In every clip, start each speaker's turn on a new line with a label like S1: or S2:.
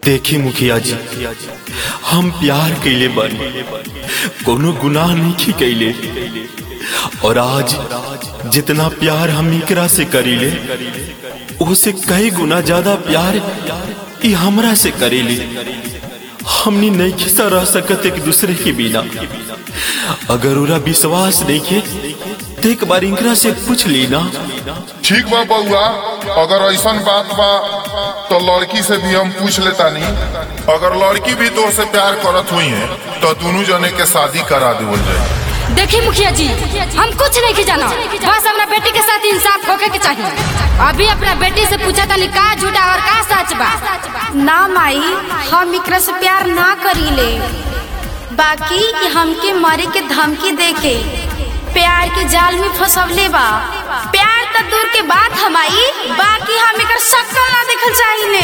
S1: देखी मुखिया जी हम प्यार कैले बन कोनो गुनाह नहीं कैले और आज जितना प्यार हम इकरा से करीले उसे कई गुना ज्यादा प्यार ई हमरा से करेले हमनी नहीं खिसा रह सकत एक दूसरे के बिना अगर उरा विश्वास नहीं के तो एक बार इनकरा से पूछ ली ना
S2: ठीक बा बउआ अगर ऐसन बात बा तो लड़की से भी हम पूछ लेता नहीं अगर लड़की भी तोर से प्यार करत हुई है तो दोनों जने के शादी करा देवल जाए
S3: देखी मुखिया जी हम कुछ नहीं जाना बस अपना बेटी के साथ इंसाफ होके के चाहिए अभी अपना बेटी से पूछा था का झूठा और का सच बा
S4: ना माई हम एकरा से प्यार ना करीले बाकी ई हमके मरे के धमकी देके प्यार के जाल में फंसवले बा प्यार त दूर के बात हमाई बाकी हम एकर शक्ल ना देखल चाहिए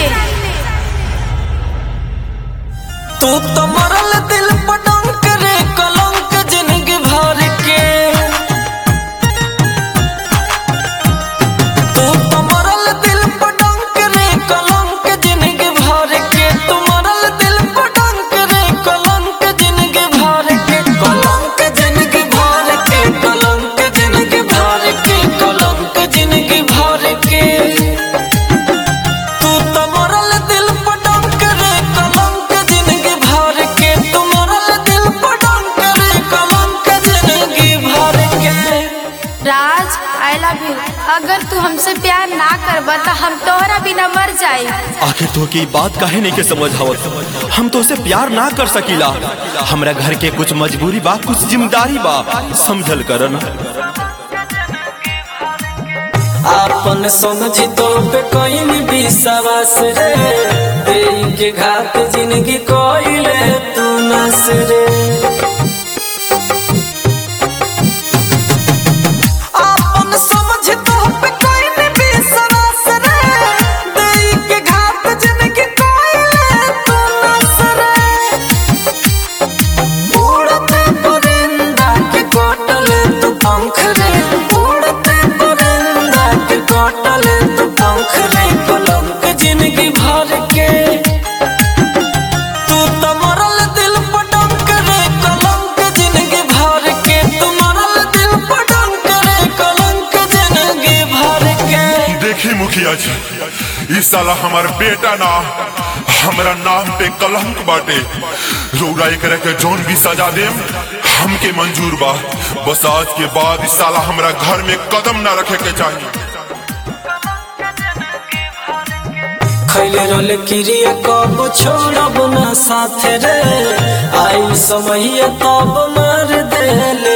S5: तू तो मरल दिल पटंक रे कलंक जिंदगी भर के तू तो मरल दिल पटंक रे कलंक जिंदगी भर के तू मरल दिल पटंक रे कलंक जिंदगी भर के कलंक जिंदगी भर के कलंक जिंदगी भर के कलंक जिंदगी भर के तू तो मरल दिल पटंक रे कलंक जिंदगी भर के तू मरल दिल पटंक रे कलंक जिंदगी भर के
S4: राज आई लव यू अगर तू हमसे प्यार ना करबा तो हम तोहरा बिना मर जाए
S1: आखिर तो की बात काहे नहीं के समझ आवत हम तो उसे प्यार ना कर सकीला हमरा घर के कुछ मजबूरी बा कुछ जिम्मेदारी बा समझल कर ना
S5: आपन समझी तो पे कोई भी विश्वास रे देई के घात जिंदगी कोइले तू नस रे आपन समझी तो पे कोई भी विश्वास रे देई के घात जिंदगी कोइले तू नस रे उड़ते परिंदा के कोटले तू पंख रे उड़ते परिंदा के कोटले तू पंख रे कलंक जिंदगी भर के तू तो मरल दिल पटंक रे कलंक जिंदगी भर के तू मरल दिल पटंक रे कलंक जिंदगी भर के
S2: देखी मुखिया जी इस साला हमार बेटा ना हमरा नाम पे कलंक बाटे रौरा एकरा के जौन भी सजा देम हमके मंजूर बा बस आज के बाद इस साला हमरा घर में कदम ना रखे के चाहिए
S5: खैले रोल क्रिया कब छोड़ब ना साथ रे आई समय तब मार देले